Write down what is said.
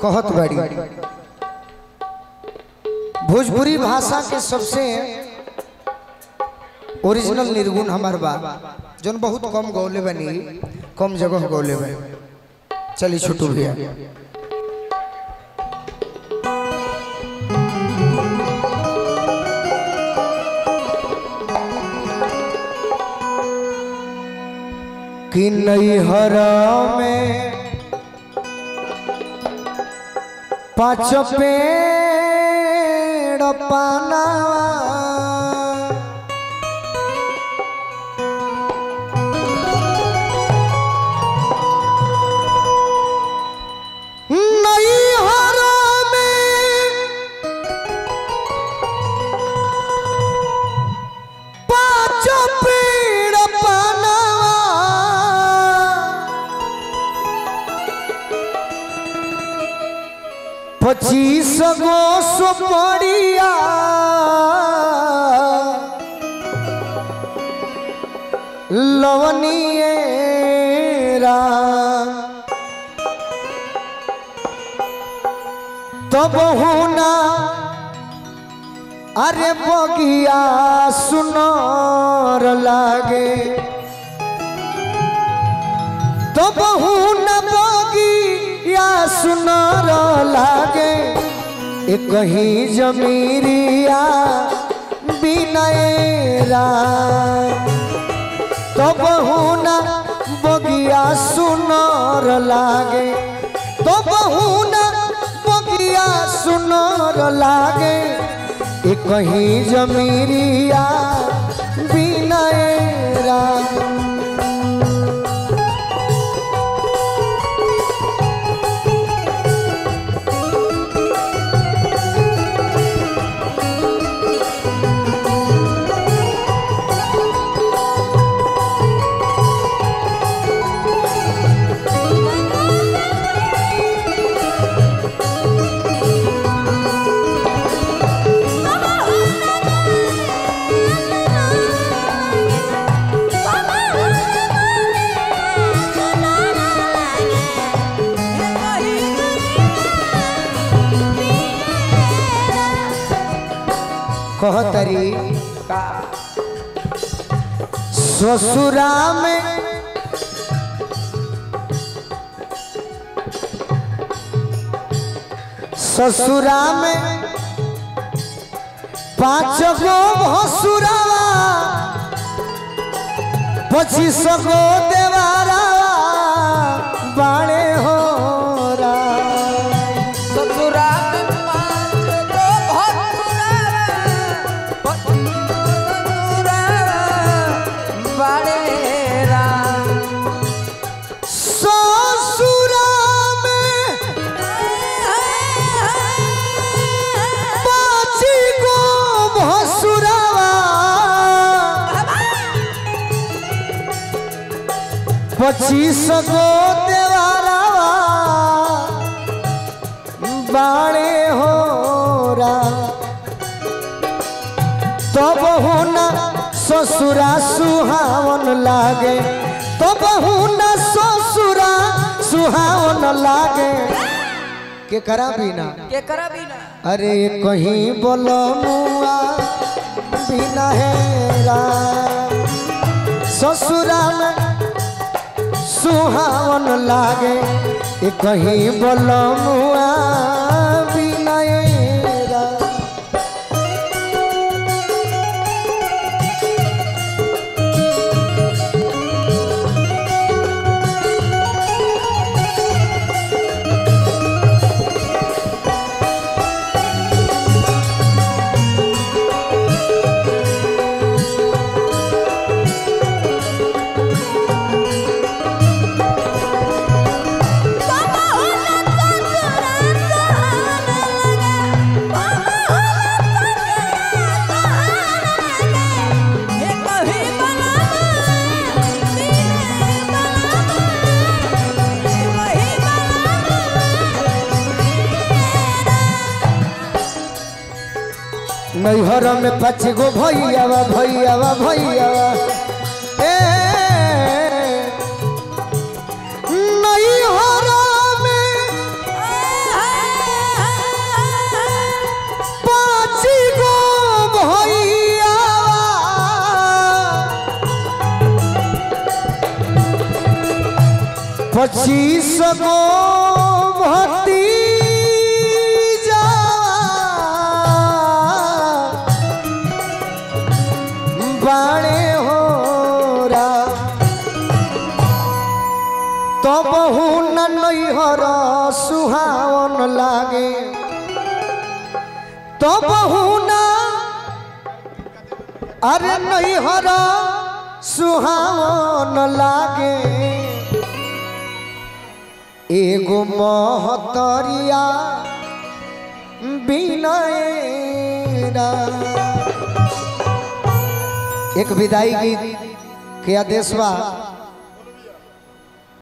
कहत बाड़ी भोजपुरी भाषा के सबसे ओरिजिनल निर्गुण हमार बा जौन बहुत कम गौले बनी कम जगह गौले बनी चली छोटू भैया कि नैहरा में पाँच पेड़ पाना नैहरा में पाँच पेड़ पाना पच्चीस गो सुपड़िया लवनिएरा तब होना अरे बगिया सुनर लागे तो बहु न बगिया सुनर लागे एक ही जमीरिया बिनयरा तो बहु न बगिया सुनर लागे तो बहु न बगिया सुनर लागे एक ही जमीरिया बिनयरा कहतरी ससुरा में ससुरा में पाँच गो भसुरावा पच्चीस गो देवारा बाणे हो रा ससुरा में पाँच गो भसुरावा, भसुरावा, बाड़े राम। ससुरा में पाँच गो भसुरावा पच्चीस गो देवारावा बाणे हो रा तब होना ससुरा सुहावन लागे तब होना ससुरा सुहावन लागे के करा बिना के करा बिना अरे कहीं बोलो मुआ बिना हेरा ससुरा में सुहावन लागे ए कहीं बोलो मुआ बिना हेरा नैहर में पाँच गो भैयावा भैयावा भैयावा ए नैहर में पच्चीस गो भती बाणे हो रा तो बहु नैहर सुहावन लागे तो बहु न अरे नैहर सुहावन लागे एगो महतरिया बिनयरा एक विदाई गीत के आदेश बा